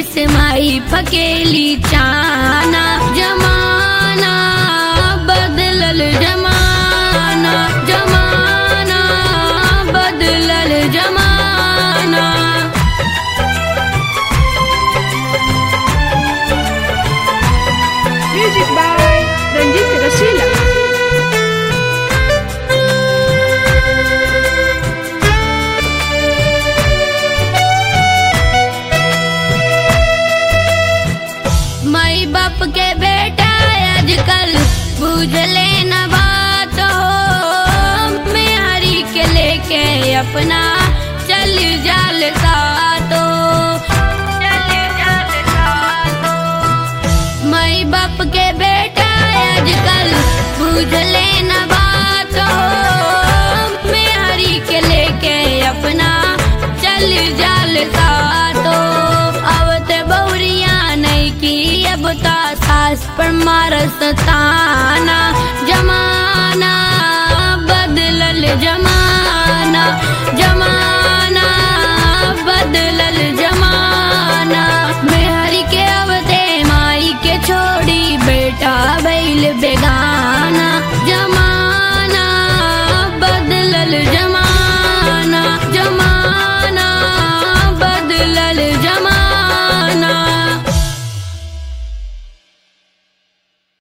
से माई फकेली चाना जमाना बदलल जमाना जमाना बदलल जमाना Music by Ranjit Rasila. माई बाप के बेटा आजकल बुझले न बात हो मेहरी के लेके अपना चल जाल सातो चल जाल सातो माई बाप के बेटा आजकल बुझले न बात हो मेहरी के लेके अपना चल जाल सातो अब ते बहुरिया नहीं की अब ता सास पर मारस ताना जमाना बदलल जमाना जमाना बदलल जमाना मेहरी के अवते माई के छोड़ी बेटा बैल बे